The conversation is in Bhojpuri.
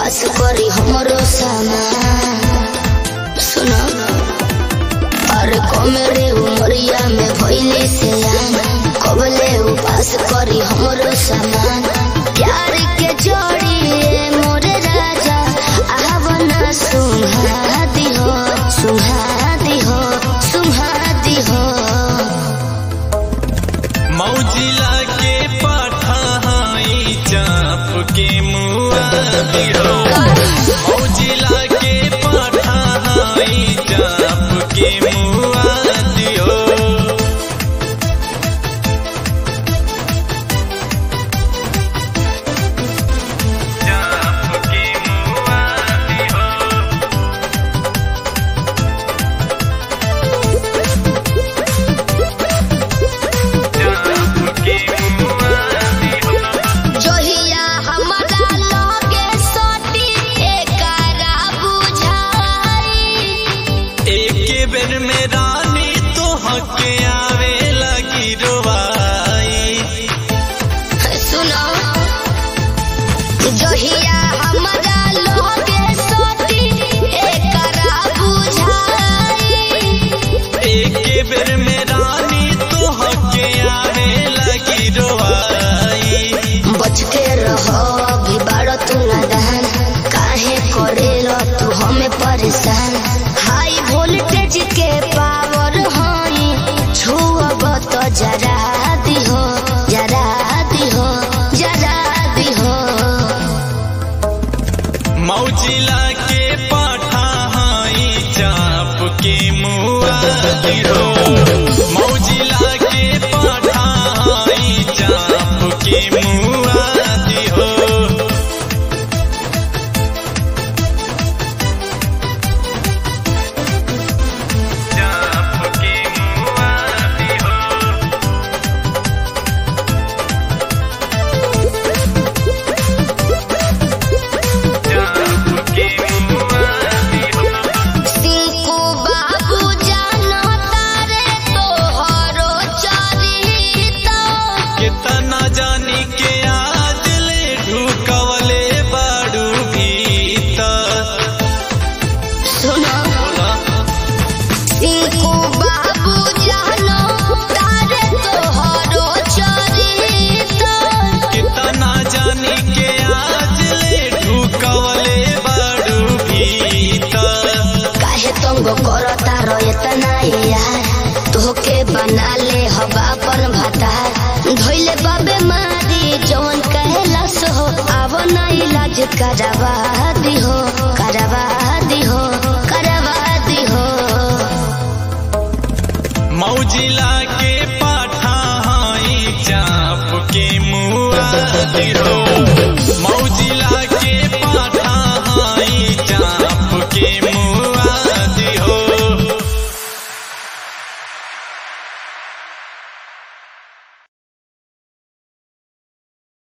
उपास करी हमरो सामान सुनो अरे कमरे उमरिया में भइले से कबले उपास करी हमरो सामान प्यार के जोड़ी मोरे राजा आवना सुहा दिहो सुहा दिहो सुहा दिहो मौजिला के पठाई चाप के मुआ दिहो मौजिला के पठाई चाप के मुआ दिहो चाप के मुआ दिहो चाप के मुआ दिहो जोहिया हमरा लगे सटी एकरा बुझाई एक बेर में रानी तो हके आवे लगी रोवाई सुनो जोहिया हमरा लगे सटी एकरा बुझाई एक बेर में रानी तो हके आवे लगी रोवाई बच के रहो अभी बाड़ तू नादान काहे करेलो तू हमें परेशान हाई वोल्टेज के पावर हई छुअब तो जरा दिहो जरा दिहो जरा दिहो मौजिला के पाठा हाई चाप के मुआ दिहो मौजिला के पाठा हाई चाप के मुआ दिहो चाप के मुआ दिहो चाप के मुआ दिहो सिंकू बाबू जानो तारे तोहरो चरिता कितना जानी के आज ले ढुकवले बाड़ू भीतर सुनो सिंकू बाबू जानो तारे तोहरो चरिता कितना जानी के आज ले ढुकवले बाड़ू भीतर काहे तंग करता रो इतना यार तोहके बना ले हवा पर भातार धोइले बाबे मारी जवन कहला सो आवो ना इलाज करवा दिहो करवा दिहो करवा दिहो मौजिला के पाठा हाई चाप के मुआ दिहो मौजिला